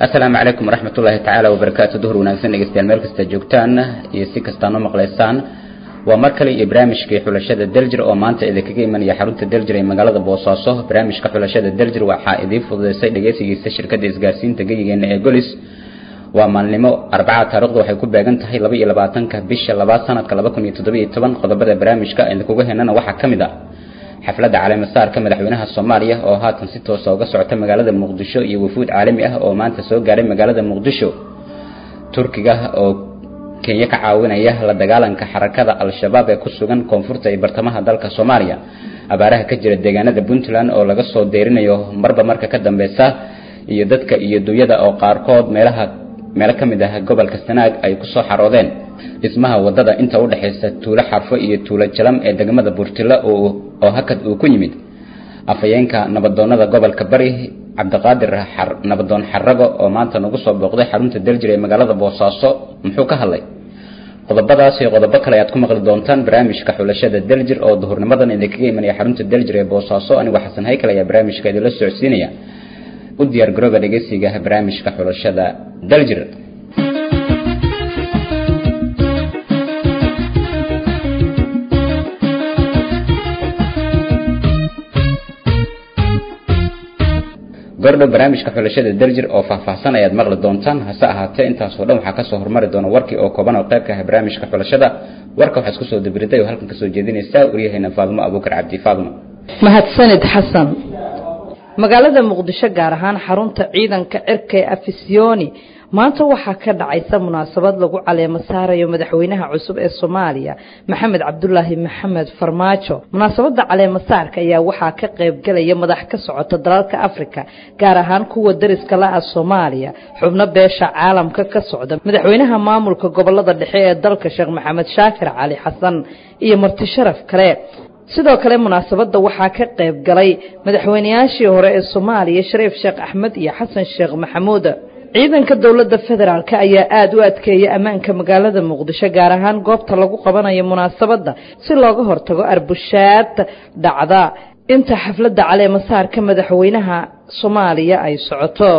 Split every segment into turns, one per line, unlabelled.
asalaamu calaykum waraxmat ullaahi tacaala wabarakaatu duhur wanaagsan dhegeystayaal meel kasta joogtaan iyo si kastaan u maqlaysaan waa mar kale iyo barnaamijkii xulashada daljir oo maanta idinkaga imanaya xarunta daljir ee magaalada boosaaso barnaamijka xulashada daljir waxaa idiin fududeysay dhegeysigiisa shirkadda isgaarsiinta geyigeena ee golis waa maalnimo arbaca taarikhdu waxay ku beegan tahay laba iyo labaatanka bisha labaad sanadka laba kun iyo toddobiyo toban qodobada barnaamijka idinkuga henana waxaa ka mid ah xafladda caleemasaarka madaxweynaha soomaaliya oo haatan si toosa uga socota magaalada muqdisho iyo wafuud caalami ah oo maanta soo gaaray magaalada muqdisho turkiga oo kenya ka caawinaya la dagaalanka xarakada al-shabaab ee ku sugan koonfurta iyo bartamaha dalka soomaaliya abaaraha ka jira deegaanada puntland oo laga soo deerinayo marba marka ka dambeysa iyo dadka iyo dunyada oo qaarkood meelaha meelo ka mid ah gobolka sanaag ay ku soo xaroodeen dhismaha wadada inta u dhaxaysa tuulo xarfo iyo tuulo jalam ee degmada burtilo oo hakad uu ku yimid afhayeenka nabadoonada gobolka bari cabdiqaadir nabadoon xarago oo maanta nagu soo booqday xarunta daljir ee magaalada boosaaso muxuu ka hadlay qodobadaas iyo qodobo kale ayaad ku maqli doontaan barnaamijka xulashada daljir oo duhurnimadan idinkaga imanaya xarunta daljir ee boosaaso anigoo xasan haykal ayaa barnaamijka idinla socodsiinaya u diyaar garooba dhegeysiga barnaamijka xulashada daljir gordhow barnaamijka xulashada daljir oo faahfaahsan ayaad maqli doontaan hase ahaatee intaasoo dhan waxaa kasoo hormari doona warkii oo kooban oo qayb ka ah barnaamijka xulashada warka waxaa isku soo dabiriday oo halkan kasoo jeedinaysaa waryaheena faadimo abuukar cabdi faadimo
mahadsanid xasan magaalada muqdisho gaar ahaan xarunta ciidanka cirka ee afisyooni maanta waxaa ka dhacaysa munaasabad lagu caleemo saarayo madaxweynaha cusub ee soomaaliya maxamed cabdulaahi maxamed farmaajo munaasabada caleemo saarka ayaa waxaa ka qaybgalaya madax ka socota dalalka afrika gaar ahaan kuwa dariska la-ah soomaaliya xubno beesha caalamka ka socda madaxweynaha maamulka gobolada dhexe ee dalka sheekh maxamed shaakir cali xasan iyo marti sharaf kale sidoo kale munaasabadda waxaa ka qayb galay madaxweynayaashii hore ee soomaaliya shariif sheekh axmed iyo xasan sheekh maxamuud ciidanka dowladda federaalk ayaa aada u adkeeya ammaanka magaalada muqdisho gaar ahaan goobta lagu qabanayo munaasabadda si looga hortago arbushaad dhacda inta xafladda caleemasaarka madaxweynaha soomaaliya ay socoto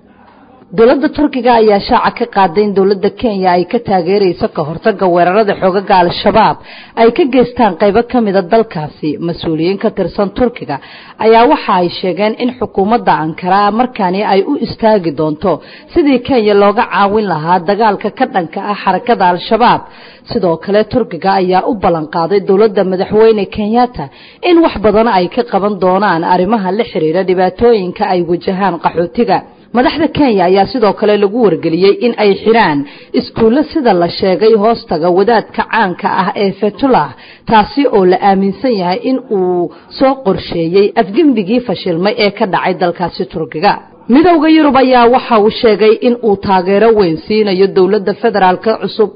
dowladda turkiga ayaa shaaca ka qaaday in dowladda kenya ay ka taageerayso ka hortaga weerarada xoogaga al-shabaab ay ka geystaan qaybo ka mida dalkaasi mas-uuliyiin ka tirsan turkiga ayaa waxa ay sheegeen in xukuumadda ankara markaani ay u istaagi doonto sidii kenya looga caawin lahaa dagaalka ka dhanka ah xarakada al-shabaab sidoo kale turkiga ayaa u ballanqaaday dowladda madaxweyne kenyatta in wax badan ay ka qaban doonaan arrimaha la xiriira dhibaatooyinka ay wajahaan qaxootiga madaxda kenya ayaa sidoo kale lagu wargeliyey in ay xidhaan iskuullo sida la sheegay hoostaga wadaadka caanka ah ee fetullah taasi oo la aaminsan yahay in uu soo qorsheeyey afgembigii fashilmay ee ka dhacay dalkaasi turkiga midowda yurub ayaa waxa uu sheegay in uu taageero weyn siinayo dowladda federaalka cusub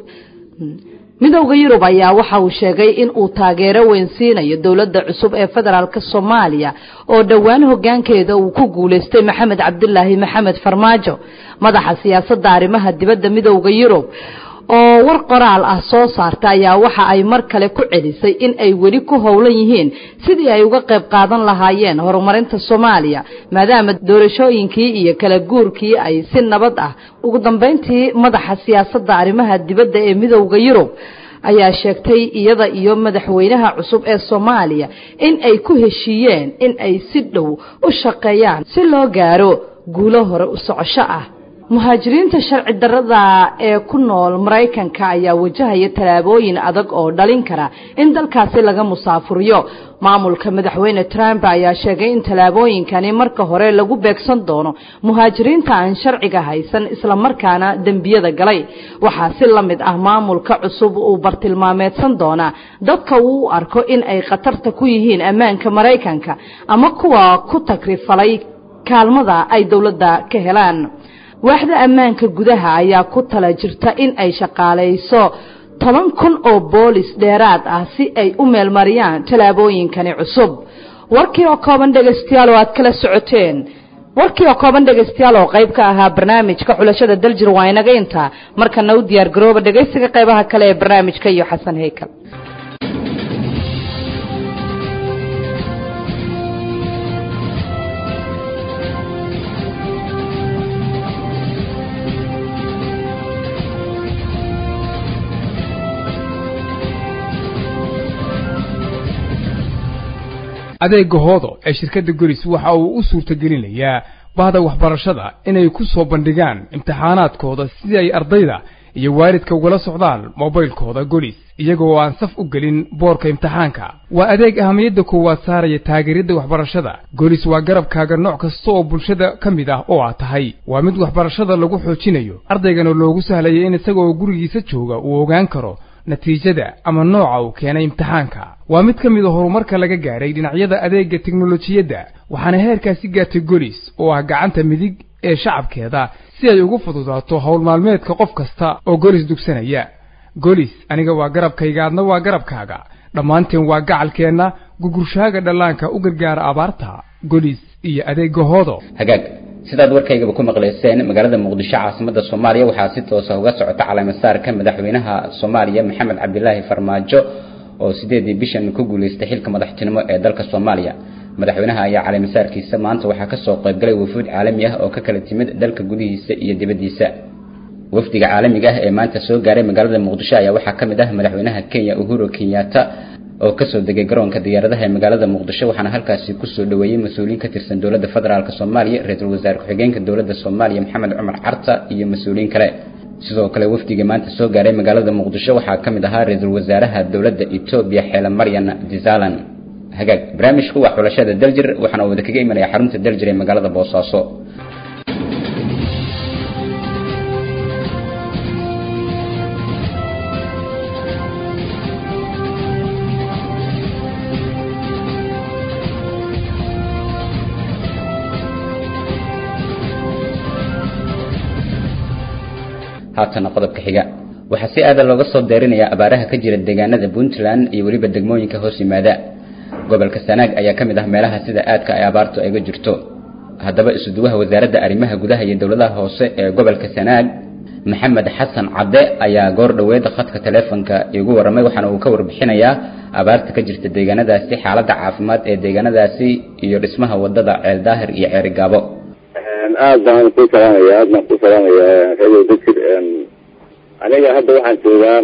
midowda yurub ayaa waxa uu sheegay in uu taageero weyn siinayo dowladda cusub ee federaalk soomaaliya oo dhowaan hogaankeeda uu ku guulaystay maxamed cabdulaahi maxamed farmaajo madaxa siyaasadda arrimaha dibadda midowda yurub oo war qoraal ah soo saarta ayaa waxa ay mar kale ku celisay in ay weli ku howlan yihiin sidii ay uga qayb qaadan lahaayeen horumarinta soomaaliya maadaama doorashooyinkii iyo kala guurkii ay si nabad ah ugu dambeyntii madaxa siyaasadda arrimaha dibadda ee midowda yurub ayaa sheegtay iyada iyo madaxweynaha cusub ee soomaaliya in ay ku heshiiyeen in ay si dhow u shaqeeyaan si loo gaaro guulo hore u socosho ah muhaajiriinta sharci darrada ee ku nool maraykanka ayaa wajahaya tallaabooyin adag oo dhalin kara in dalkaasi laga musaafuriyo maamulka madaxweyne trump ayaa sheegay in tallaabooyinkani marka hore lagu beegsan doono muhaajiriinta aan sharciga haysan islamarkaana dembiyada galay waxaa si la mid ah maamulka cusub uu bartilmaameedsan doonaa dadka uu u arko in ay khatarta ku yihiin ammaanka maraykanka ama kuwa ku tagrifalay kaalmada ay dowladda ka helaan waaxda ammaanka gudaha ayaa ku tala jirta in ay shaqaalayso toban kun oo boolis dheeraad ah si ay u meelmariyaan tallaabooyinkani cusub warkii oo kooban dhegaystayaal oo aad kala socoteen warkii oo kooban dhegaystayaal oo qayb ka ahaa barnaamijka xulashada daljir waa inaga intaa markana u diyaar garooba dhegaysiga qaybaha kale ee barnaamijka iyo xasan heykal
adeega hoodo ee shirkadda golis waxa uu u suurtagelinayaa bahda waxbarashada inay ku soo bandhigaan imtixaanaadkooda si ay ardayda iyo waalidka ugala socdaan mobaylkooda golis iyagoo aan saf u gelin boorka imtixaanka waa adeeg ahamiyadda koowaad saaraya taageeridda waxbarashada golis waa garabkaaga nooc kasta oo bulshada ka mid ah oo aad tahay waa mid waxbarashada lagu xoojinayo ardaygana loogu sahlaya in isagaoo gurigiisa jooga uu ogaan karo natiijada ama nooca uu keenay imtixaanka waa mid ka mid a horumarka laga gaadhay dhinacyada adeegga teknolojiyadda waxaana heerkaasi gaartay golis oo ah gacanta midig ee shacabkeeda si ay ugu fududaato howl maalmeedka qof kasta oo golis dugsanaya golis aniga waa garabkayga adna waa garabkaaga dhammaanteen waa gacalkeenna gugurshaaga dhallaanka u gargaara abaarta golis iyo adeegga hoodo
hagaag sidaad warkaygaba ku maqlayseen magaalada muqdisho caasimada soomaaliya waxaa si toosa uga socota caleemasaarka madaxweynaha soomaaliya maxamed cabdilaahi farmaajo oo sideedii bishan ku guuleystay xilka madaxtinimo ee dalka soomaaliya madaxweynaha ayaa caleemasaarkiisa maanta waxaa kasoo qaybgalay wafuud caalami ah oo ka kala timid dalka gudihiisa iyo dibaddiisa wafdiga caalamiga ah ee maanta soo gaaray magaalada muqdisho ayaa waxaa ka mid ah madaxweynaha kenya uhuru kenyatta oo kasoo degay garoonka diyaaradaha ee magaalada muqdisho waxaana halkaasi kusoo dhaweeyey mas-uuliyiin ka tirsan dowladda federaalk soomaaliya ra-iisul wasaare ku-xigeenka dowladda soomaaliya maxamed cumar carta iyo mas-uuliyiin kale sidoo kale wafdiga maanta soo gaaray magaalada muqdisho waxaa ka mid ahaa ra-iisul wasaaraha dowladda etoobiya xeele maryan dizalan hagaag barnaamijku waa xulashada daljir waxaana wada kaga imanaya xarunta daljir ee magaalada boosaaso haatana qodobka xiga waxaa si aadan looga soo deerinayaa abaaraha ka jira deegaanada puntland iyo weliba degmooyinka hoos yimaada gobolka sanaag ayaa ka mid ah meelaha sida aadka ay abaartu ayga jirto haddaba isuduwaha wasaaradda arrimaha gudaha iyo dowladaha hoose ee gobolka sanaag maxamed xasan cadde ayaa goor dhoweed khadka taleefonka igu warramay waxaana uu ka warbixinayaa abaarta ka jirta deegaanadaasi xaaladda caafimaad ee deegaanadaasi iyo dhismaha wadada ceel daahir iyo ceeri gaabo
aad baan ku salaamaya aad baan ku salaamaya radio dajir aniga hadda waxaan joogaa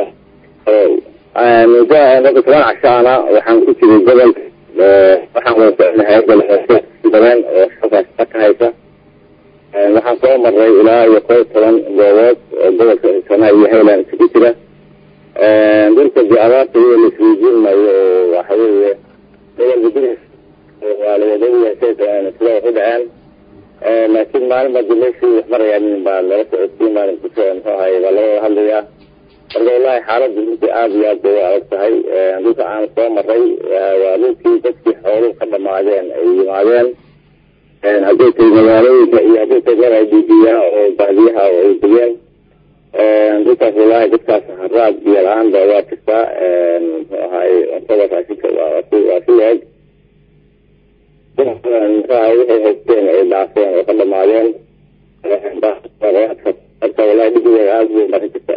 muddo muddo toban cashaana waxaan ku jiray gobolka waxaan wada soconahay gobolka badan oo halkaas ka haysa waxaan soo maray ilaa iyo kow toban goobood oo gobolka sanaa iyo highland isugu jira dhulka dee abaarta iyo laisweydiin maayo oo waxa weeye gobolka gudihiis waa lawadawyahay sida wax u dhaceen laakiin maalin baa meeshii wax marayaan baa laga socodsiin maalin kus muxuu ahay baa laga wada hadlayaa marka wallahi xaaladdu runtii aada iyo aad bay u adag tahay dhulka aan soo maray waa dhulkii dadkii xooluhu ka dhamaadeen ay yimaadeen hadday tahay magaalooyinka iyo hadday tahay meel ay dhiibiyaa oo baadiyaha oo ay degeen dhulkaas wallahi dadkaas haraad iyo la-aan ba waa jirtaa muxuu ahay cuntada raashinka waa si waa si leeg waxay haysteen ay dhaafeen oo ka dhamaadeen marka wallahi dhibigeeda aada weyn baa ka jirta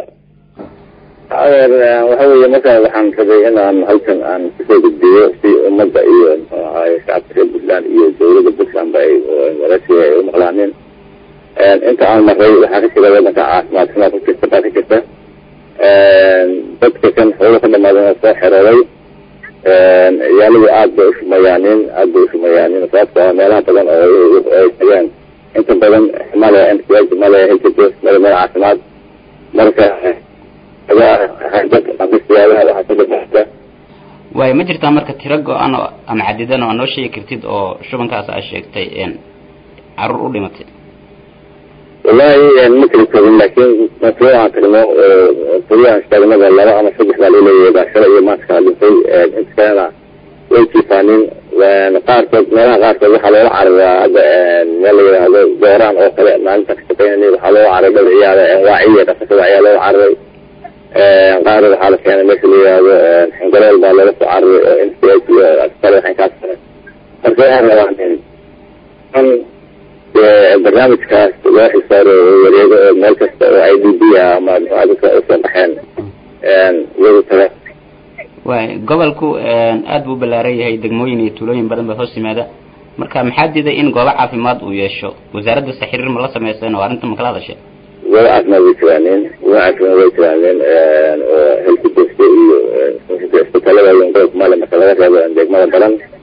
waxa weeye marka waxaan rabay inaan halkan aan kusoo gudbiyo si ummadda iyo muxuu ahaay shacabka reer puntland iyo dowladda puntland ba ay warasiga ay u maqlaaneen inta aan maray waxaa ka jira wadanka caafimaad xumaa ka jirta baa ka jirta dadka kan xoolo ka dhamaadeen oo soo xerooday ciyaaladu aad bay ushumayaanin aad bay ushumayaanin sababto ah meelaha badan oo ay tageen inta badan male mcg male hjp male meel caafimaad marka
waay ma jirtaa marka tiro go-an oo ama cadidan oo noo sheegi kartid oo shubankaas aa sheegtay caruur u dhimatay
wallahi ma kala togin laakiin maslo aan tagno furyahan istaagnada laba ama saddex baa laleeyahay baasharo iyo maanta kala dhintay inta kalena way jiifaanin qaarkood meelaha qaarkood waxaa loola cararaa hadda meel la yidhaahdo dooraan oo kale maalinta ka shaqeynay waxaa loola cararay dhowr ciyaada waaciya dhaqashada ayaa loola cararay qaar waxaa la keenay meesha la yidhaahdo xingalool baa loola soo cararay oo n c h iyo askale waxay kaas marka waxaan rabaa barnaamijkaas loo xisaaro wareego oo meel kasta oo i d b a ama dadka usoo baxeen iyagu taga
waay gobolku aada buu ballaaran yahay degmooyin iyo tuulooyin badan baa hoos yimaada marka maxaa diiday in goobo caafimaad uu yeesho wasaaradda saxiriir ma la sameyseen oo arrinta ma kala hadasheen
goobo caafimaad way jiraaneen goobo caafimaad way jiraaneen oo helkudesta iyo isbitaalada gobolka maali marka laga reebo degmada badan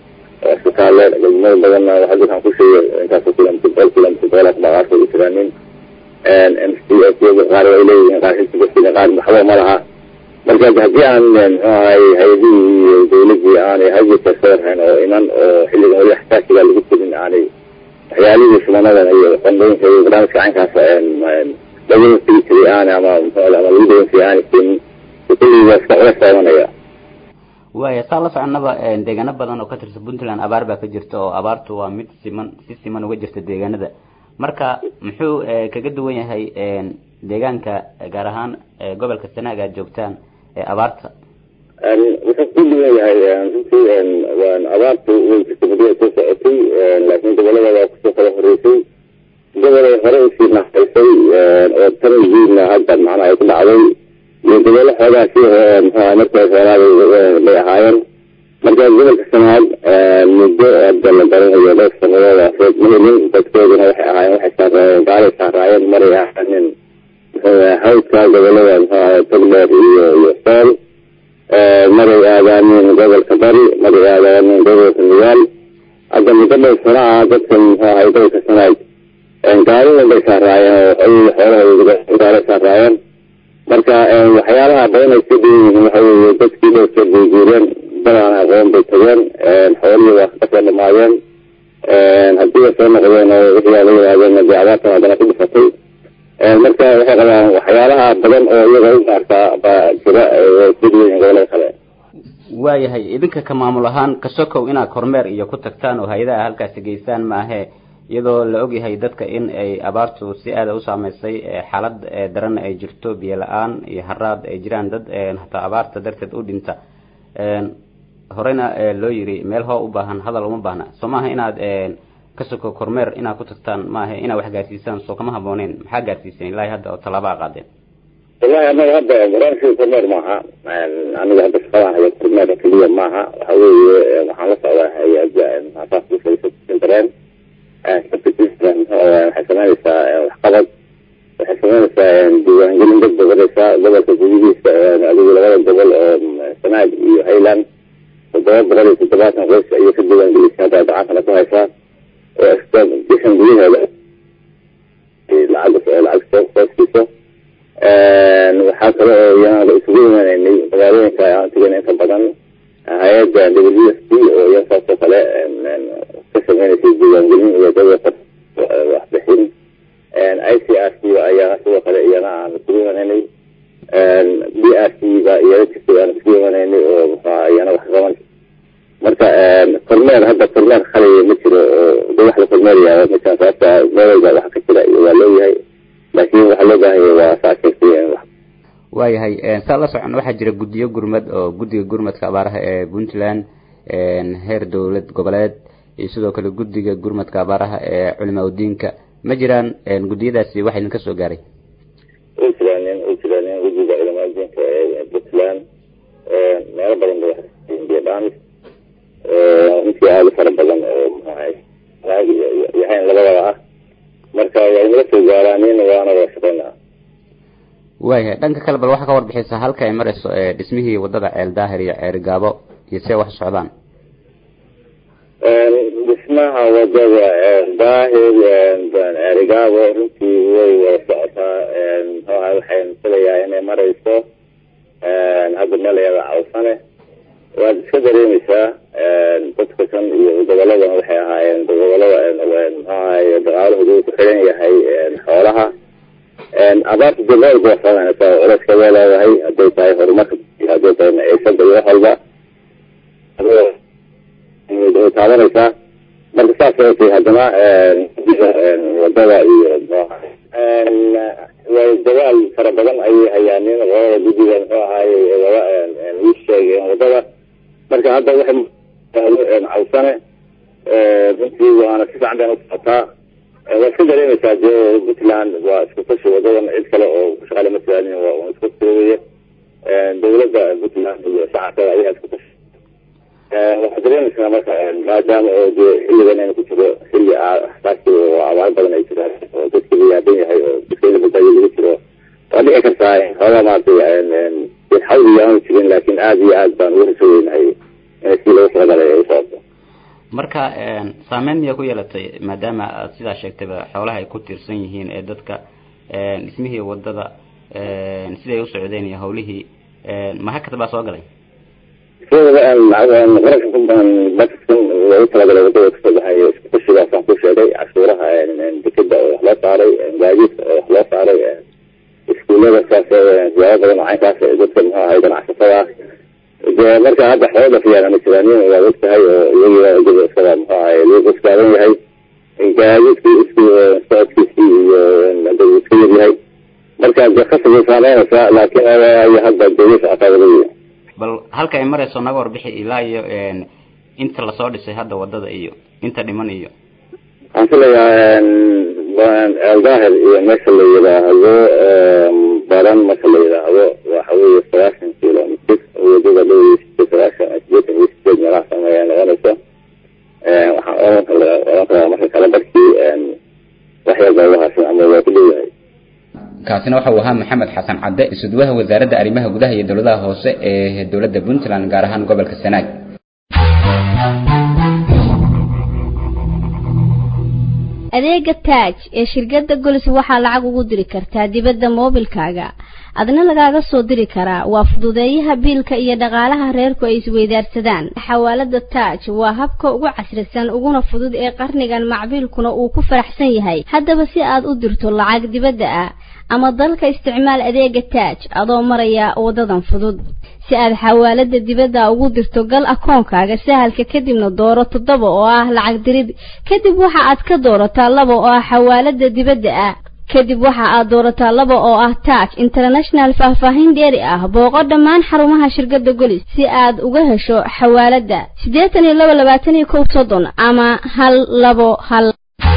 oo isbitaalle degmada badanna waxaa dadkan ku sheegay intaas kilomitr boqol kilomitr boqolaas baa qaarkood u jiraanin m c s qaar way leeyihiin qaar xisbiga qaar waxba ma laha marka haddii aan muxuu ahay hay-adihii iyo dawladii aanay hajirka soo rahayn oo iman oo xilligan weli xasaasiga lagu jirin aanay waxyaalihii shubanada iyo qandooyinka iyo barnaamijka caynkaas lagu tegi jiray aan ama muxuu ama lagu dawan jiray aanay keenin kulligii waa iska culays taabanaya
waaya saa la soconaba deegaano badan oo ka tirsan puntland abaar baa ka jirta oo abaartu waa mid siman si siman uga jirta deegaanada marka muxuu kaga duwan yahay deegaanka gaar ahaan gobolka sanaag aad joogtaan abaarta
wuxuu ku duwan yahay runtii abaartu way jirta muddo soo socotay laakiin gobolada waa kusoo kala horeysay gobolay hore usii naxaysay oo tan yihiinna hadda macnaha ay ku dhacday iyo gobolo xoogaasi muxuaha markay hoolaaday bay ahaayeen marka gobolka sanaad muddo hadda la garanayo dhowr sanadood afeed ma helin dadkooduna waxay ahaayeen waxay saaraayeen gaalay saaraayeen maray ahaanin hawdka gobolada muxuaha togdheer iyo iyo sool maray aadaanin gobolka bari maray aadaanin gobolka nugaal hadda muddo dhowr sano ah dadkan muxuu ahay gobolka sanaad gaalada bay saaraayeen oo xoolahooda gaalay saaraayeen marka waxyaalaha badan ay ka dhigan yihiin waxa weeye dadkii dhowrkeed bay guureen badaan aqoon bay tageen xoolihii waa kasoo dhamaadeen haddii way soo noqdeen oo wixii la yimaadeen dee abaartan haddana ku dhifatay marka waxay qabaan waxyaalaha badan oo iyaga u gaartaa baa jira way ka dhigan yihiin gobolada kale
waayahay idinka ka maamul ahaan kasokow inaad kormeer iyo ku tagtaan oo hay-adaha halkaasi geystaan maahe iyadoo la ogyahay dadka in ay abaartu si aada u saameysay xaalad daran ay jirto biyo la-aan iyo haraad ay jiraan dad hataa abaarta darteed u dhinta horeyna loo yiri meel hoo u baahan hadal uma baahna soo maaha inaad ka soko kormeer inaad ku tagtaan maaha inaad wax gaarsiisaan soo kama habooneen maxaa gaarsiiseen ilaahi hadda oo tallaabaa qaadeen
wallahi anaga hadda barnaamijka kormeer maaha aniga hadda shaqadaan haya kormeer keliya maaha waxa weeye waxaan la socdaa hay-ada dareen waxay sameynaysaa waxqabad waxay sameynaysaa diiwaangelin dad badanaysaa gobolka gudihiisa adigu labada gobol oo sanaag iyo highland toddoba boqol iyo toddobaatan qoys ayay ka diiwaangelisay hadda gacantana ku haysaa oo extension gudaheeda lacag lacag soo hooskiisa waxaa kale oo iyana isugu imanaynay magaalooyinka aan tegayna inta badan hay-adda w s p oo iyan saasoo kale ka sameynaysa diiwaangelin iyo dawlada waxbixin i c r c ayaa sidoo kale iyana aan isugu imanaynay b r c ba iyana jirtay aan isugu imanaynay oo muxua iyana wax qaban marka kormeer hadda kormeer khaliya ma jiro oo de wax la kormeerayaa ma jiraan sababta meelowga waxa ka jira iyo waa leeyahay laakiin waxaa loo baahanya waa saa sheegtay
waayahay saa la socon waxaa jira guddiyo gurmad oo guddiga gurmadka abaaraha ee puntland heer dowlad goboleed iyo sidoo kale guddiga gurmadka abaaraha ee culimaa udiinka ma jiraan guddiyadaasi waxa idinka soo gaaray
way jiraanin way jiraanin guddiga culimaa udiinka ee puntland meelo badan ba waxbiyo dhaamis intii aada u fara badan oo maxahay yahayn labadaba ah marka waa inala soo gaaraanin waana wada shaqeynaa
waayahay dhanka kale bal waxaa ka warbixisa halka ay marayso dhismihii wadada ceel daahir iyo ceerigaabo iyo see wax socdaan
dhismaha wadada ceel daahir ceerigaabo runtii way wada socotaa muxuaha waxaynu filayaa inay marayso hadda meel ayada cawsane waad iska dareemeysaa dadka kan iyo goboladan waxay ahaayeen gobolada muxuahay daqaalahoodu ku xiran yahay xoolaha abaarta dee meel ba waxsaanaysaa culeyska waa leedahay hadday tahay horumarka hadday tahay maciishada iyo wax walba way taabanaysaa marka saas ay tahay haddana wadada iyo way dagaal fara badan ayay hayaan nin qolada guddiga muxuu ahaaye wada ii sheegeen wadada marka hadda waxay cawsane runtii waana si fiican bayna usocotaa waa iska dareemeysaa dee puntland waa isku tashi wadadan cid kale oo ku shaqaale ma jiraanin waa isku toogaye dawladda puntland iyo shacabka ayaa isku tashi waxaa dareemeysaa marka maadaama oo dee xilligan aynu ku jiro xilli xasaasi oo abaar badan ay jiraan oo dadkii la yaaban yahay oo dadka in la badbaadiyo lagu jiro waa dhici kartaa xoogaa maaragtay xawli aanu jirin laakiin aada iyo aad baan uga rasooyeynahay inay si lagu talagalay ay u socoto
marka saameyn miyaa ku yeelatay maadaama aad sidaa sheegtayba xoolaha ay ku tiirsan yihiin ee dadka dhismihii wadada siday u socdeen iyo hawlihii mahakad baa soo galay
qaranka kuntan bakiskan loogu talagalay wadada kasoo baxay iskutashigaasaan ku sheegay cashuuraha dekeda oo wax loo saaray gaadiidka oo wax loo saaray iskuullada saas siyaabo badan oo caynkaas dadka muxuu ahay ganacsatada dee marka hadda xoolo dhafiyaan ama jiraaniin waa og tahay oo iyagiiba isaga muxuu ahay lagu iskaadan yahay gaadiidki isku socodkiisii iyo hadda uu iska yaryahay marka dee khasab way saameynaysaa laakiin hadda dawlad socotaa wada
bal halka ay marayso naga warbixi ilaa iyo inta lasoo dhisay hadda wadada iyo inta dhiman iyo
waxaan filayaa eldaahir iyo meesha la yidhaahdo baran marka la yidhaahdo waxa weeye sagaashan kilomitr wadada dhoweysa sagaashan sideetan iyo sideed meelaha sameeya noqonaysa waxaan oran karaa marka kale barkii waxyar goobahaasna ama waa ku dhowahay
kaasina waxa uu ahaa maxamed xasan cadde isudwaha wasaaradda arrimaha gudaha iyo dowladaha hoose ee dowladda puntland gaar ahaan gobolka sanaag
adeega taaj ee shirkadda golis waxaa lacag ugu diri kartaa dibadda moobilkaaga adna lagaaga soo diri karaa waa fududeeyaha biilka iyo dhaqaalaha reerku ay isweydaarsadaan xawaalada taaj waa habka ugu casrisan uguna fudud ee qarnigan macbiilkuna uu ku faraxsan yahay haddaba si aad u dirto lacag dibadda ah ama dalka isticmaal adeega taaj adoo maraya wadadan fudud si aad xawaalada dibadda ugu dirto gal akoonkaaga sahalka kadibna dooro toddoba oo ah lacag dirid kadib waxa aad ka doorataa laba oo ah xawaalada dibadda ah kadib waxa aad doorataa laba oo ah taaj international faahfaahin dheeri ah booqo dhammaan xarumaha shirkadda golis si aad uga hesho xawaalada siddeetan iyo laba labaatan iyo kow soddon ama hal labo hal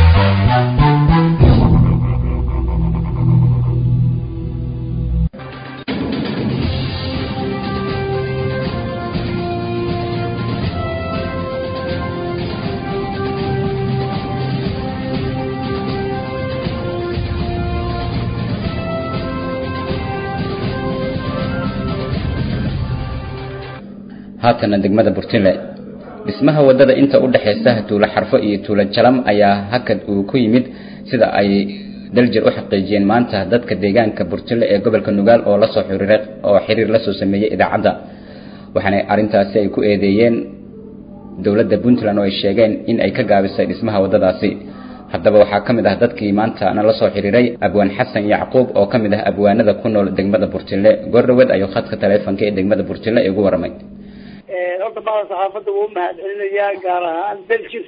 haatana degmada burtinle dhismaha wadada inta u dhaxaysa tuulo xarfo iyo tuulo jalam ayaa hakad uu ku yimid sida ay daljir u xaqiijiyeen maanta dadka deegaanka burtinle ee gobolka nugaal oo lasoo xiriiray oo xiriir la soo sameeyay idaacadda waxaana arrintaasi ay ku eedeeyeen dowladda puntland oo ay sheegeen in ay ka gaabisay dhismaha wadadaasi haddaba waxaa ka mid ah dadkii maanta na la soo xiriiray abwaan xasan yacquub oo ka mid ah abwaanada ku nool degmada burtinle goordhaweed ayuu khadka taleefonka ee degmada burtinle igu warramay
horta bada saxaafadda wuu mahad celinayaa gaar ahaan beljir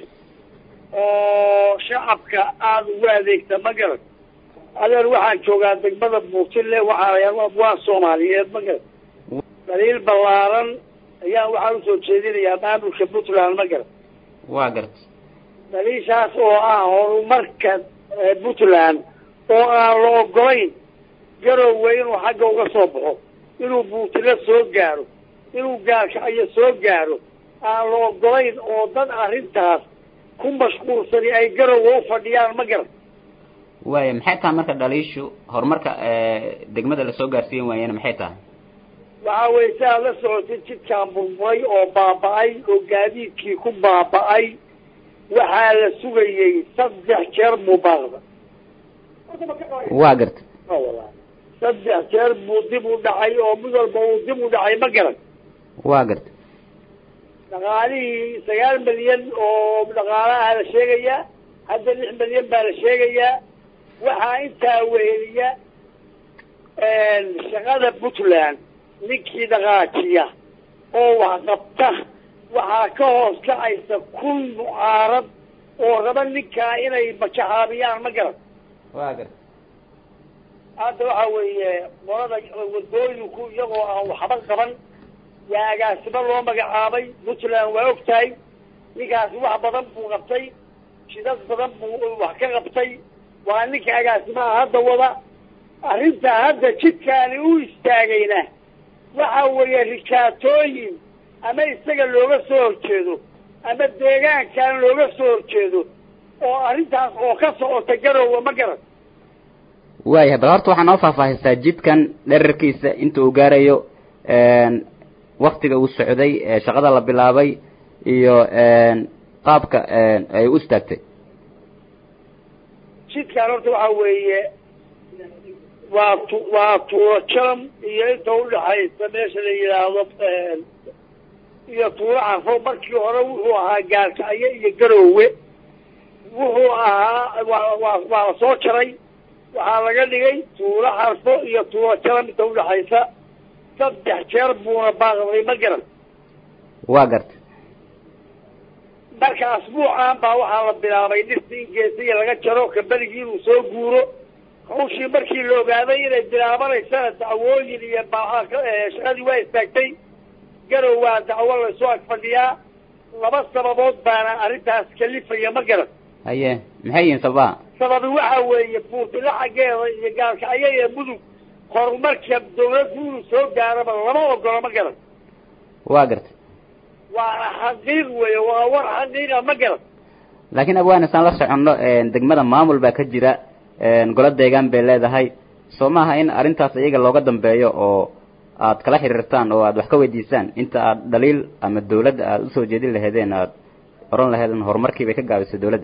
oo shacabka aada ugu adeegta ma garan adeer waxaan joogaa degmada buurtile waxaana abwaan soomaaliyeed ma garan daliil ballaaran ayaan waxaan usoo jeedinayaa maamulka puntland ma garan
waa garta
daliishaas oo ah horumarka puntland oo aan la ogolayn garowga inuu xagga uga soo baxo inuu buurtile soo gaaro inuu gaarkacayo soo gaaro aan la ogolayn oo dad arrintaas ku mashquulsani ay garowga u fadhiyaan ma garan
waaya maxay tahay marka dhaliishu horumarka degmada lasoo gaarsiin waayana maxay tahay
waxa weye si aad la socotay jidkaan burburay oo baaba-ay oo gaadiidkii ku baaba-ay waxaa la sugayey saddex jeer buu baaqda
waa garta
saddex jeer buu dib u dhacay oo mid walba uu dib u dhacay ma garan
waa garta
dhaqaalihii sagaal milyan oo dhaqaalaha la sheegayaa hadda lix milyan baa la sheegayaa waxaa intaa weheliya shaqada puntland ninkii dhaqaajiya oo wax qabta waxaa ka hoos kacaysa kun mucaarad oo raba ninkaa inay majaxaabiyaan ma garan
waa garta
hadda waxa weeye qolada wadooyinku iyagoo aan waxba qaban yaa agaasimo loo magacaabay puntland waa og tahay ninkaasi wax badan buu qabtay shidad badan buu wax ka qabtay waa ninka agaasimaha hadda wada arrinta hadda jidkaani u istaagayna waxa weeye rikaatooyin ama isaga looga soo horjeedo ama deegaankan looga soo horjeedo oo arrintaas oo ka socota garowga ma garan
waaya bal horta waxaa noo faahfaahisaa jidkan dherarkiisa inta uu gaarayo waktiga uu socday shaqada la bilaabay iyo qaabka ay u istaagtay
jidkaan horta waxa weeye waa tu waa tuuro jalam iyo inta udhaxaysa meesha la yidhaahdo iyo tuuro carfo markii hore wuxuu ahaa gaalkacyo iyo garoowe wuxuu ahaa waa waa waa la soo jaray waxaa laga dhigay tuuro xarfo iyo tuuro jalam inta udhaxaysa saddex jeer buuna baaqday ma garan
waa garta
marka asbuucan baa waxaa la bilaabay dhirta in geesiya laga jaro kabaligii inuu soo guuro hawshii markii la ogaaday inay bilaabanaysana dacwooyin iyo shaqadii waa istaagtay garow waa dacwo laysoo ag fadhiyaa laba sababood baana arrintaas kalifaya ma garan
haye maxay yihiin sababaha
sababi waxa weeye buurtila xaggeeda iyo gaalkacyo iyo mudug horumarka dawladdu inuu soo gaaraba lama ogolo ma garan
waa garta
waana xaqiiq weeye waa war xaqiiqa ma garan
laakiin abwaan isaan la soconno degmada maamul baa ka jira golo deegaan bay leedahay soo maaha in arrintaas iyaga looga dambeeyo oo aad kala xiriirtaan oo aad wax ka weydiisaan inta aad dhaliil ama dawladda aad usoo jeedin laheedeen aad oran laheedeen horumarkii bay ka gaabisay dawladda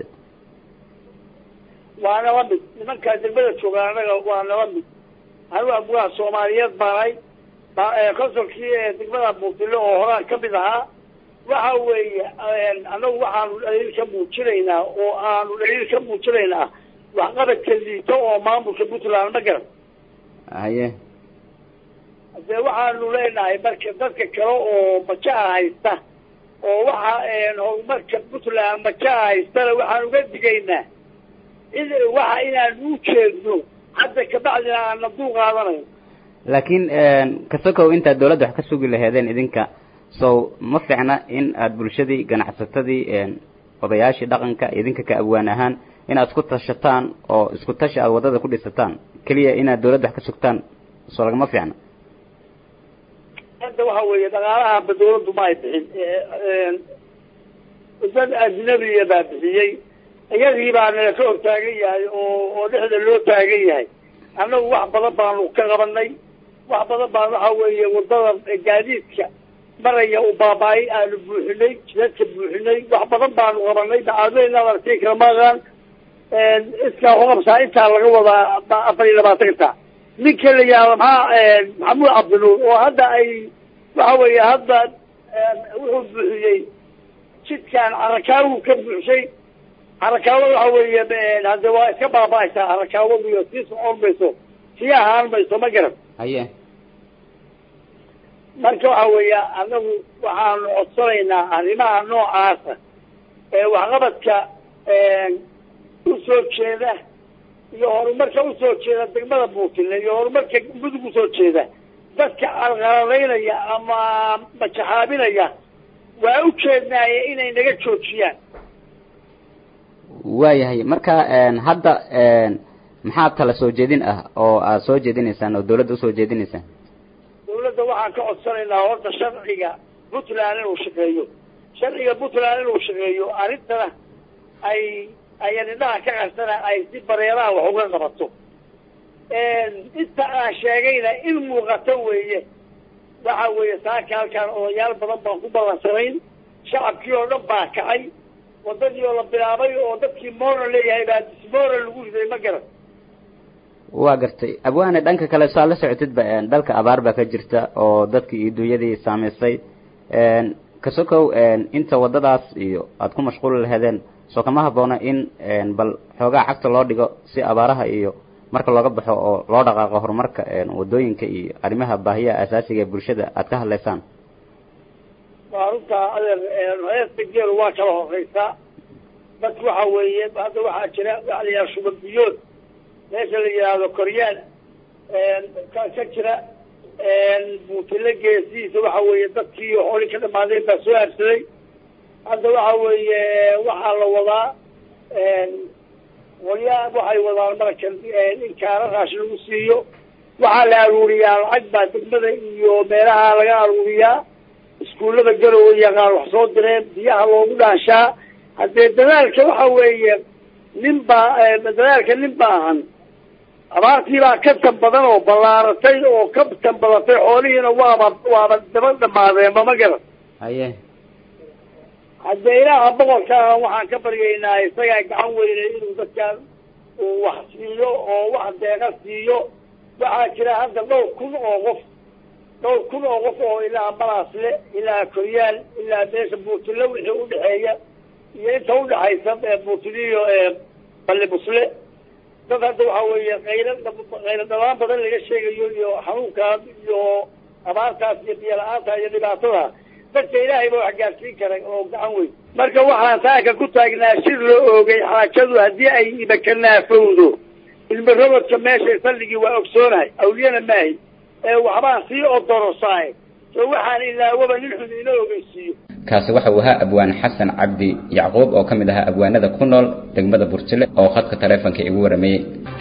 waa nala mid nimankaa degmada jooga anaga waa nala mid anigu abwaan soomaaliyeed baanay consolkii degmada buurtile oo horaan ka mid ahaa waxa weeye annagu waxaanu dhaliil ka muujinaynaa oo aanu dhaliil ka muujinaynaa waxqabadka liito oo maamulka puntland ma garan
haye
dee waxaanu leenahay marka dadka kale oo majaha haysta oo waxa horumarka puntland majaha haystana waxaan uga digaynaa in waxa inaanu u jeedno hadda kabacdina aana duu qaadanayn
laakiin kasokow intaad dawladda wax ka sugi laheedeen idinka sow ma fiicna in aad bulshadii ganacsatadii odayaashii dhaqanka idinka ka abwaan ahaan inaad isku tashataan oo isku tashi aad waddada ku dhisataan keliya inaad dawladda wax ka sugtaan soo lagama fiicna
hadda waxa weeye dhaqaalahaanba dawladdu ma ay bixin dad ajnabiya baa bixiyey iyagii baa nala ka hor taagan yahay oo oo dhexda loo taagan yahay annagu wax badan baanu ka qabanay wax badan baan waxa weeye waddada gaadiidka maraya u baaba-ay aanu buuxinay jidadka buuxinay wax badan baanu qabanay dacaadooyin aad artay kalamaqan iskaa uqabsaa intaa laga wadaa afar iyo labaatanka ninka la yihahdo maxaa maxamuud cabdinuur oo hadda ay waxa weeye hadda wuxuu buuxiyey jidkan carakaawu ka buuxshay carakaawada waxa weeye hadde waa iska baaba-aysaa carakaawadu iyo sii socon mayso sii ahaan mayso ma garan
haye
marka waxa weeya anagu waxaanu codsanaynaa arrimaha noocaasa ee waxqabadka usoo jeeda iyo horumarka usoo jeeda degmada buurtile iyo horumarka mudug usoo jeeda dadka alqaladaynaya ama majaxaabinaya waa u jeednaaye inay naga joojiyaan
waayahay marka hadda maxaa tala soo jeedin ah oo aad soo jeedinaysaan oo dawladda usoo jeedinaysaan
dawladda waxaan ka codsanaynaa horta sharciga puntland inuu shaqeeyo sharciga puntland inuu shaqeeyo arrintana ay ayan indhaha ka qarsana ay si bareeraha wax uga qabato inta aan sheegayna in muuqato weeye waxa weeye saaka halkaan odayaal badan baan ku ballansanayn shacabkii oo dhan baa kacay waddadii oo la bilaabay oo dadkii moral leeyahay baa dismoral lagu riday ma garan
waa gartay abwaane dhanka kale saa la socotidba dalka abaar baa ka jirta oo dadkii iyo dunyadii saamaysay kasokow inta waddadaas iyo aada ku mashquuli laheedeen soo kama habboona in bal xoogaa cagta loo dhigo si abaaraha iyo marka looga baxo oo loo dhaqaaqo horumarka waddooyinka iyo arrimaha baahiyaha asaasiga ee bulshada aad ka hadlaysaan
waa runtaa adeer heesta geelu waa kala horeysaa dadku waxa weeye hadda waxaa jira waxa la yidhaha shuban biyood meesha la yidhaahdo koryaan ka ka jira buutile geesihiisa waxa weeye dadkii xooli ka dhamaadeen baa soo aabsaday hadda waxa weeye waxaa la wadaa qolyaa waxay wadaan markan in kaara raashin lagu siiyo waxaa la aruuriyaa lacag baa degmada iyo meelaha laga aruuriyaa iskuullada garowe yaqaan wax soo direen biyaha loogu dhaanshaa haddee dadaalka waxa weeye nin baa dadaalka nin ba ahan abaartii baa ka tan badan oo ballaaratay oo ka tan badatay xoolihiina waaba waaba daba dhamaadeenba ma garan
haye
haddee ilaaha boqorkaa waxaan ka baryaynaa isagaa gacan weyne inuu dadkaan uu wax siiyo oo wax deeqa siiyo waxaa jira hadda dhowr kun oo qof dhowr kun oo qof oo ilaa balaasle ilaa koryaal ilaa meesha buurtile wixii udhexeeya iyo inta udhexaysa buurtiliyo ballibusle dad hadda waxa weeye qaylo qaylo dhalaan badan laga sheegayo iyo xanuunkaas iyo abaartaas iyo biyo-la-aanta iyo dhibaatada dadka ilaahay ba wax gaarsiin kara oo gacan weyn marka waxaan saaka ku taagnaa shir loo oogay xaajadu haddii ay ibakanaafowdo ilma robodka meesha salligii waa ogsoonahay awliyana maahi ee waxbaan sii odorosaay soo waxaan ilaawaba nin xun ina ogeysiiyo
kaasi waxa uu ahaa abwaan xasan cabdi yacquub oo ka mid ahaa abwaanada ku nool degmada burtile oo khadka taleefonka igu warameeyey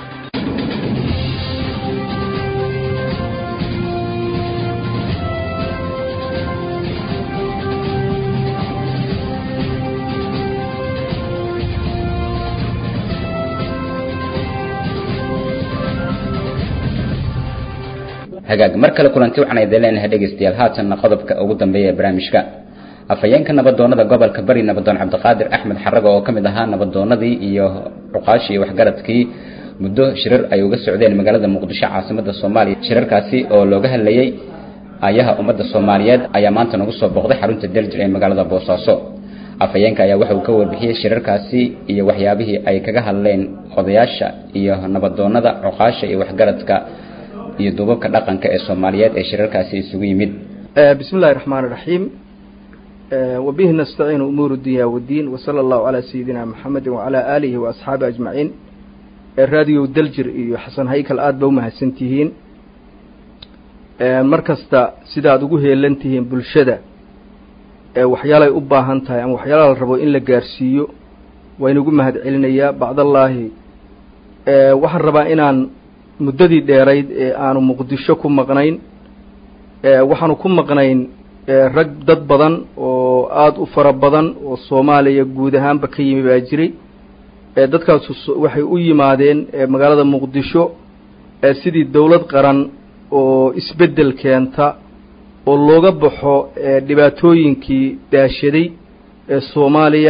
hagaag mar kale kulanti waxaan idin leenahay dhegaystayaal haatanna qodobka ugu dambeeya ee barnaamijka afhayeenka nabadoonada gobolka bari nabadoon cabdiqaadir axmed xarago oo ka mid ahaa nabadoonadii iyo cuqaashii iyo waxgaradkii muddo shirar ay uga socdeen magaalada muqdisho caasimada soomaaliya shirarkaasi oo looga hadlayey ayaha ummadda soomaaliyeed ayaa maanta nagu soo booqday xarunta derjir ee magaalada boosaaso afhayeenka ayaa waxa uu ka warbixiyey shirarkaasi iyo waxyaabihii ay kaga hadleen odayaasha iyo nabadoonada cuqaasha iyo waxgaradka iyo duubabka dhaqanka ee soomaaliyeed ee shirarkaasi isugu yimid
bismi illahi raxmaan iraxiim wabihi nastaciinu umuuru dunya wadiin wasala allahu calaa sayidina maxamedin wacalaa aalihi wa asxaabi ajmaciin raadiyo daljir iyo xasan haykal aada ba umahadsan tihiin mar kasta sidaad ugu heelan tihiin bulshada waxyaalay u baahan tahay ama waxyaala la rabo in la gaarsiiyo waa inugu mahad celinayaa bacdallaahi waxaan rabaa inaan muddadii dheerayd ee aanu muqdisho ku maqnayn waxaanu ku maqnayn rag dad badan oo aada u fara badan oo soomaaliya guud ahaanba ka yimi baa jiray dadkaasu waxay u yimaadeen magaalada muqdisho sidii dowlad qaran oo isbeddel keenta oo looga baxo dhibaatooyinkii daashaday ee soomaaliya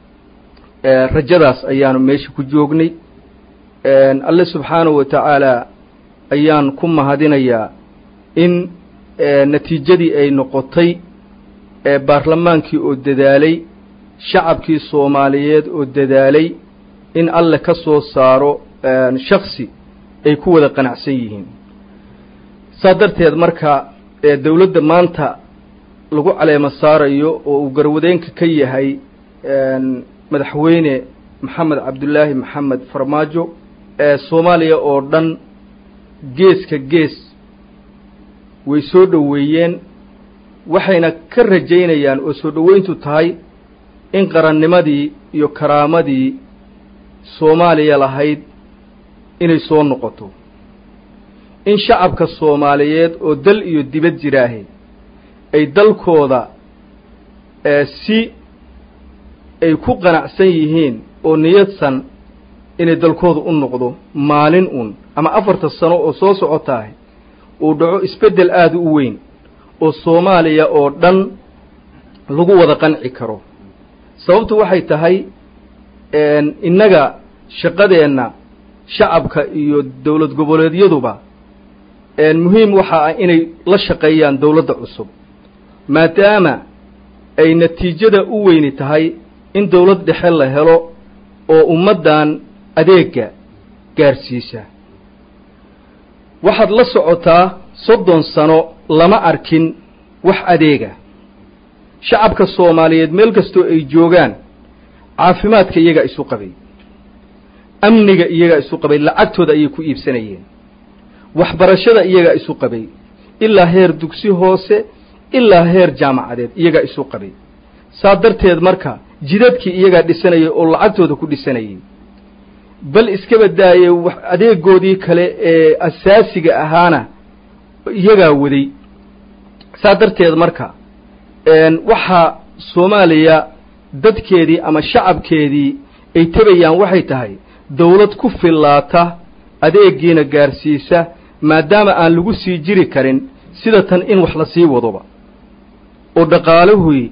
rajadaas ayaanu meesha ku joognay alle subxaanahu wa tacaala ayaan ku mahadinayaa in natiijadii ay noqotay baarlamaankii oo dadaalay shacabkii soomaaliyeed oo dadaalay in alle ka soo saaro shaksi ay ku wada qanacsan yihiin saa darteed marka dowladda maanta lagu caleemo saarayo oo uu garwadeenka ka yahay madaxweyne maxamed cabdullaahi maxamed farmaajo soomaaliya oo dhan geeska gees way soo dhoweeyeen waxayna ka rajaynayaan oo soo dhoweyntu tahay in qarannimadii iyo karaamadii soomaaliya lahayd inay soo noqoto in shacabka soomaaliyeed oo dal iyo dibad jiraahe ay dalkooda si ay ku qanacsan yihiin oo niyadsan inay dalkooda u noqdo maalin un ama afarta sano oo soo socotaah uu dhaco isbeddel aada u weyn oo soomaaliya oo dhan lagu wada qanci karo sababtu waxay tahay innaga shaqadeenna shacabka iyo dowlad goboleedyaduba muhiim waxa ah inay la shaqeeyaan dowladda cusub maadaama ay natiijada u weyni tahay in dowlad dhexe la helo oo ummaddan adeega gaarsiisa waxaad la socotaa soddon sano lama arkin wax adeega shacabka soomaaliyeed meel kastoo ay joogaan caafimaadka iyagaa isu qabay amniga iyagaa isu qabay lacagtooda ayay ku iibsanayeen waxbarashada iyagaa isu qabay ilaa heer dugsi hoose ilaa heer jaamacadeed iyagaa isu qabay saa darteed marka jidadkii iyagaa dhisanayay oo lacagtooda ku dhisanayay bal iskaba daayey wax adeegoodii kale ee asaasiga ahaana iyagaa waday saa darteed marka waxaa soomaaliya dadkeedii ama shacabkeedii ay tebayaan waxay tahay dawlad ku fillaata adeegiina gaarsiisa maadaama aan lagu sii jiri karin sida tan in wax la sii wadoba oo dhaqaaluhui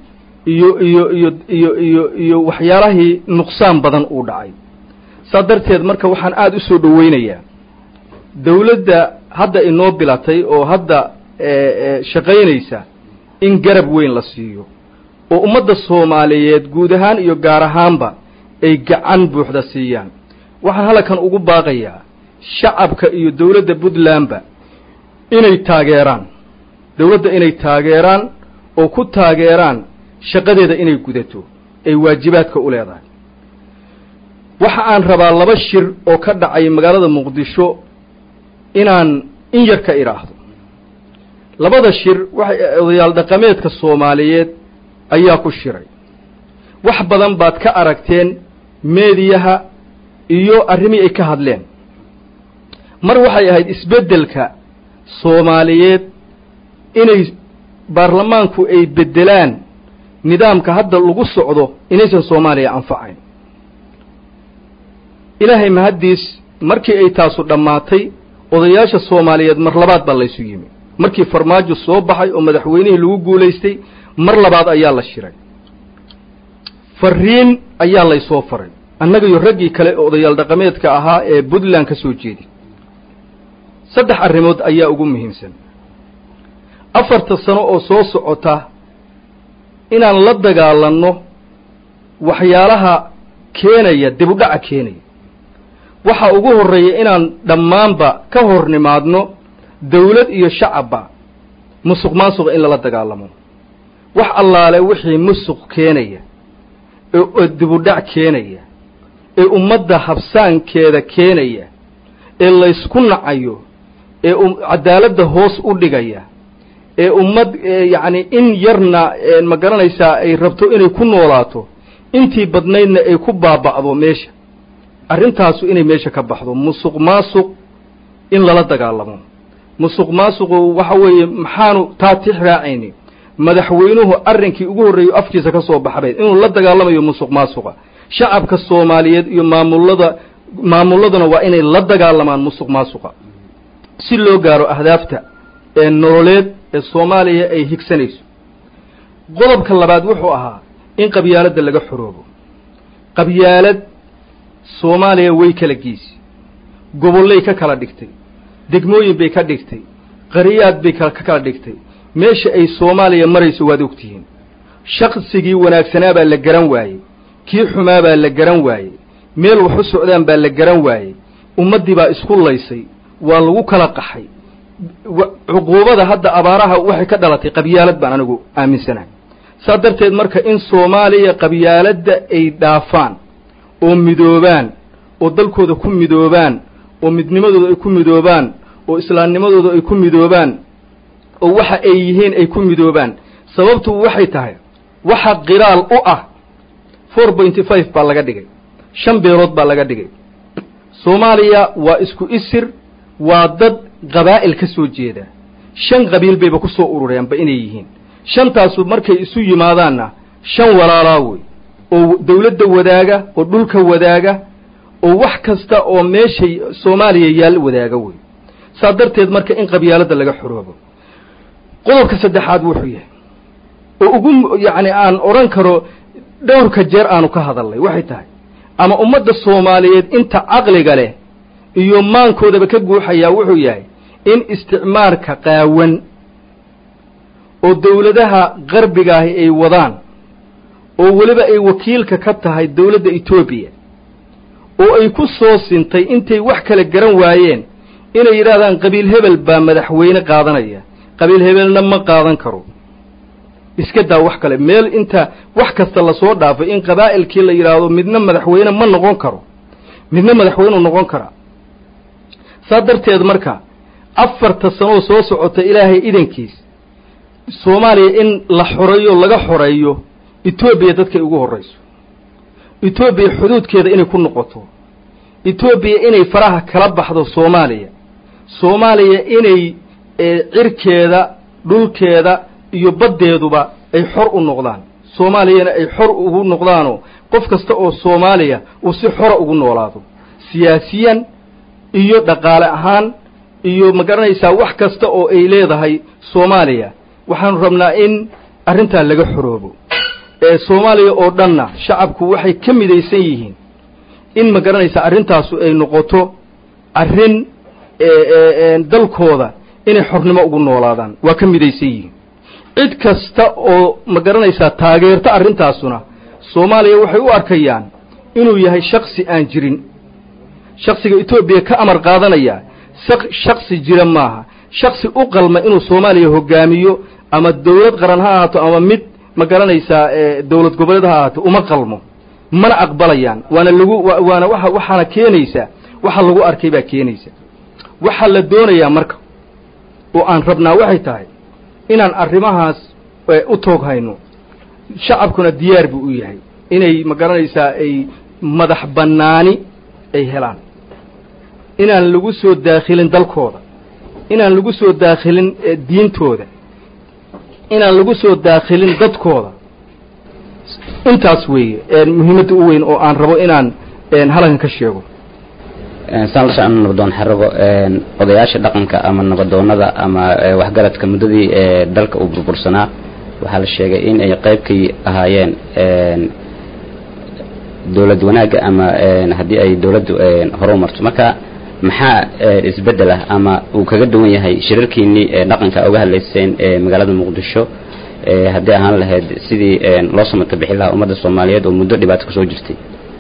iyo iyo iyo iyo iyo iyo waxyaalahii nuqsaan badan uu dhacay saa darteed marka waxaan aada u soo dhoweynayaa dawladda hadda inoo bilatay oo hadda shaqaynaysa in garab weyn la siiyo oo ummadda soomaaliyeed guud ahaan iyo gaar ahaanba ay gacan buuxda siiyaan waxaan halkan ugu baaqayaa shacabka iyo dawladda puntlandba inay taageeraan dawladda inay taageeraan oo ku taageeraan shaqadeeda inay gudato ay waajibaadka u leedahay waxa aan rabaa laba shir oo ka dhacay magaalada muqdisho inaan in yar ka idhaahdo labada shir waxay odayaal dhaqameedka soomaaliyeed ayaa ku shiray wax badan baad ka aragteen meediyaha iyo arrimii ay ka hadleen mar waxay ahayd isbeddelka soomaaliyeed inay baarlamaanku ay beddelaan nidaamka hadda lagu socdo inaysan soomaaliya anfacayn ilaahay mahaddiis markii ay taasu dhammaatay odayaasha soomaaliyeed mar labaad baa laysu yimi markii farmaajo soo baxay oo madaxweynihii lagu guulaystay mar labaad ayaa la shiray fariin ayaa laysoo faray annaga iyo raggii kale ee odayaal dhaqameedka ahaa ee puntland ka soo jeedi saddex arrimood ayaa ugu muhiimsan afarta sano oo soo socota inaan la dagaalanno waxyaalaha keenaya dibudhaca keenaya waxa ugu horreeya inaan dhammaanba ka hor nimaadno dawlad iyo shacabba musuq maasuqa in lala dagaalamo wax allaale wixii musuq keenaya ee dibudhac keenaya ee ummadda habsaankeeda keenaya ee laysku nacayo ee cadaaladda hoos u dhigaya ee ummad yacni in yarna ma garanaysaa ay rabto inay ku noolaato intii badnaydna ay ku baaba'do meesha arrintaasu inay meesha ka baxdo musuq maasuq in lala dagaalamo musuq maasuqu waxa weeye maxaanu taa tix raacayni madaxweynuhu arrinkii ugu horreeyo afkiisa ka soo baxbay inuu la dagaalamayo musuq maasuqa shacabka soomaaliyeed iyo maamullada maamulladuna waa inay la dagaalamaan musuq maasuqa si loo gaaro ahdaafta ee nololeed ee soomaaliya ay higsanayso qodobka labaad wuxuu ahaa in qabyaaladda laga xoroobo qabyaalad soomaaliya way kala geisi gobollay ka kala dhigtay degmooyin bay ka dhigtay qariyaad bay ka kala dhigtay meesha ay soomaaliya marayso waad ogtihiin shaqsigii wanaagsanaa baa la garan waayey kii xumaa baa la garan waayey meel wax u socdaan baa la garan waayey ummaddii baa isku laysay waa lagu kala qaxay cuquubada hadda abaaraha waxay ka dhalatay qabyaalad baan anigu aaminsanahay saa darteed marka in soomaaliya qabyaaladda ay dhaafaan oo midoobaan oo dalkooda ku midoobaan oo midnimadooda ay ku midoobaan oo islaamnimadooda ay ku midoobaan oo waxa ay yihiin ay ku midoobaan sababtu waxay tahay waxa qiraal u ah four pointy five baa laga dhigay shan beelood baa laga dhigay soomaaliya waa isku isir waa dad qabaa'il ka soo jeeda shan qabiil bayba ku soo urureenba inay yihiin shantaasu markay isu yimaadaanna shan walaalaa wey oo dawladda wadaaga oo dhulka wadaaga oo wax kasta oo meeshay soomaaliya yaal wadaaga wey saa darteed marka in qabyaaladda laga xoroobo qodobka saddexaad wuxuu yahay oo ugu yacni aan odhan karo dhowrka jeer aanu ka hadalnay waxay tahay ama ummadda soomaaliyeed inta caqliga leh iyo maankoodaba ka guuxayaa wuxuu yahay in isticmaarka qaawan oo dawladaha qarbigaahi ay wadaan oo weliba ay wakiilka ka tahay dawladda etoobiya oo ay ku soo sintay intay wax kala garan waayeen inay yidhaahdaan qabiil hebel baa madaxweyne qaadanaya qabiil hebelna ma qaadan karo iska daa wax kale meel inta wax kasta lasoo dhaafay in qabaa'ilkii la yidhaahdo midna madaxweyne ma noqon karo midna madaxweyneu noqon karaa saa darteed marka afarta sanoo soo socota ilaahay idankiis soomaaliya in la xoreeyo laga xoreeyo etoobiya dadkay ugu horrayso etoobiya xuduudkeeda inay ku noqoto etoobiya inay faraha kala baxdo soomaaliya soomaaliya inay cirkeeda dhulkeeda iyo baddeeduba ay xor u noqdaan soomaaliyana ay xor ugu noqdaanoo qof kasta oo soomaaliya uu si xora ugu noolaado siyaasiyan iyo dhaqaale ahaan iyo ma garanaysaa wax kasta oo ay leedahay soomaaliya waxaanu rabnaa in arrintaa laga xoroobo ee soomaaliya oo dhanna shacabku waxay ka midaysan yihiin in ma garanaysa arrintaasu ay noqoto arrin dalkooda inay xornimo ugu noolaadaan waa ka midaysan yihiin cid kasta oo ma garanaysaa taageerta arrintaasuna soomaaliya waxay u arkayaan inuu yahay shaksi aan jirin shaksiga etoobiya ka amar qaadanaya shaksi jira maaha shaksi u qalma inuu soomaaliya hogaamiyo ama dawlad qaran ha ahaato ama mid ma garanaysaa dawlad goboleed ha ahaato uma qalmo mana aqbalayaan waana lagu waana waa waxaana keenaysaa waxa lagu arkay baa keenaysa waxaa la doonayaa marka oo aan rabnaa waxay tahay inaan arrimahaas u toog hayno shacabkuna diyaar buu u yahay inay ma garanaysaa ay madax bannaani ay helaan inaan lagu soo daakhilin dalkooda inaan lagu soo daakhilin diintooda inaan lagu soo daakhilin dadkooda intaas weeye muhiimadda u weyn oo aan rabo inaan halankan ka sheego
saan la socon nabadoon xarago odayaasha dhaqanka ama nabadoonada ama waxgaradka muddadii dalka uu burbursanaa waxaa la sheegay in ay qaybkay ahaayeen dowlad wanaagga ama haddii ay dowladdu horu marto marka maxaa isbeddel ah ama uu kaga duwan yahay shirarkiinnii dhaqanka uga hadlayseen magaalada muqdisho haddii ahaan lahayd sidii loo samata bixi lahaa ummadda soomaaliyeed oo muddo dhibaato kusoo jirtay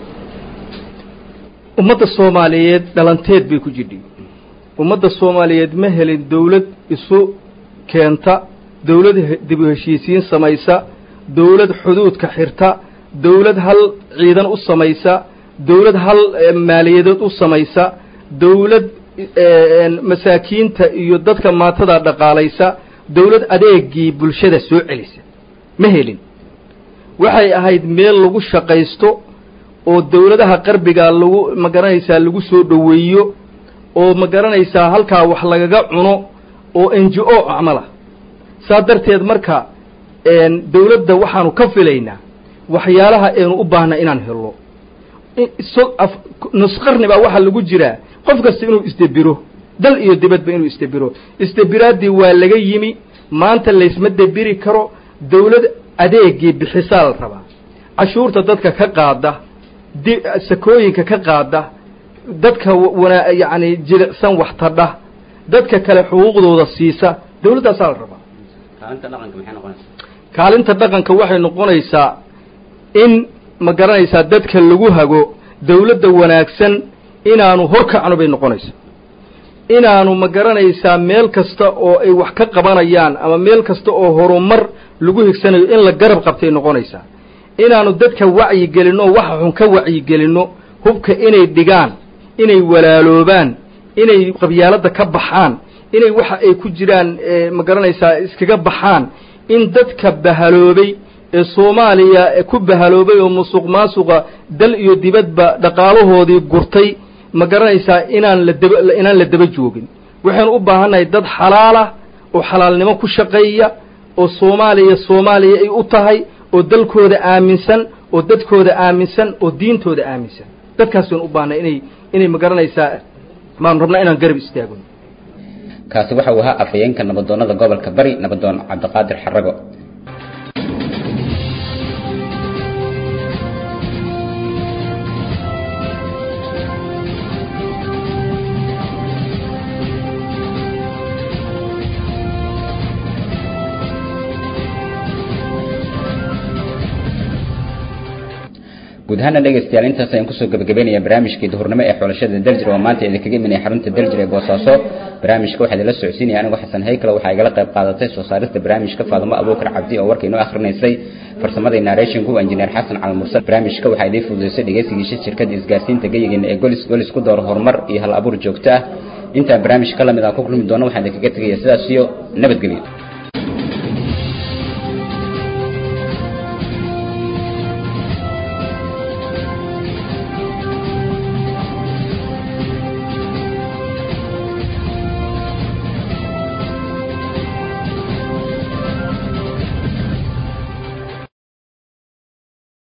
ummadda soomaaliyeed dhalanteed bay ku jidhay ummadda soomaaliyeed ma helin dawlad isu keenta dawlad dib u heshiisiin samaysa dawlad xuduudka xirta dawlad hal ciidan u samaysa dawlad hal maaliyadeed u samaysa dawlad masaakiinta iyo dadka maatada dhaqaalaysa dawlad adeegii bulshada soo celisa ma helin waxay ahayd meel lagu shaqaysto oo dawladaha qarbigaa lagu ma garanaysaa lagu soo dhoweeyo oo ma garanaysaa halkaa wax lagaga cuno oo n g o acmala saa darteed marka dawladda waxaanu ka filaynaa waxyaalaha aynu u baahna inaan helno nusqarni baa waxaa lagu jiraa qof kasta inuu isdebiro dal iyo dibadba inuu isdebiro isdebiraaddii waa laga yimi maanta laysma debiri karo dawlad adeegii bixisaa la rabaa cashuurta dadka ka qaada di sakooyinka ka qaada dadka wana yacni jilicsan wax tadha dadka kale xuquuqdooda siisa dawladdaasaa la rabaa
kaalinta dhaqanka maxay noqonaysaa
kaalinta dhaqanka waxay noqonaysaa in ma garanaysaa dadka lagu hago dawladda wanaagsan inaanu horkacno bay noqonaysaa inaanu ma garanaysaa meel kasta oo ay wax ka qabanayaan ama meel kasta oo horumar lagu higsanayo in la garab qabtay noqonaysaa inaanu dadka wacyi gelinno waxa xun ka wacyi gelinno hubka inay dhigaan inay walaaloobaan inay qabyaaladda ka baxaan inay waxa ay ku jiraan ma garanaysaa iskaga baxaan in dadka bahaloobay ee soomaaliya ku bahaloobay oo musuq maasuqa dal iyo dibadba dhaqaalahoodii gurtay ma garanaysaa inaan la daba inaan la daba joogin waxaynu u baahannahay dad xalaalah oo xalaalnimo ku shaqeeya oo soomaaliya soomaaliya ay u tahay oo dalkooda aaminsan oo dadkooda aaminsan oo diintooda aaminsan dadkaas baynu u baahnay inay inay ma garanaysaa baanu rabnaa inaan garab istaagno
kaasi waxa uu ahaa afhayeenka nabadoonnada gobolka bari nabadoon cabdiqaadir xarago guud ahaana dhegaystayaal intaas ayaan kusoo gabagabeynaya barnaamijkii duhurnimo ee xulashada daljir oo maanta idinkaga imanaya xarunta daljir ee boosaaso barnaamijka waxaa idinla socodsiinaya anigu xasan haykale waxaa igala qayb qaadatay soo saarista barnaamijka faadumo abuukar cabdi oo warka inoo akhrinaysay farsamadii narrationku injineer xasan cali mursal barnaamijka waxaa idiin fududaysay dhegaysigiisha shirkadda isgaarsiinta geyigeena ee golis golis ku door horumar iyo hal abuur joogto ah intaan barnaamij ka lamid aan ku kulmi doono waxaan idinkaga tegaya sidaas iyo nabadgelyo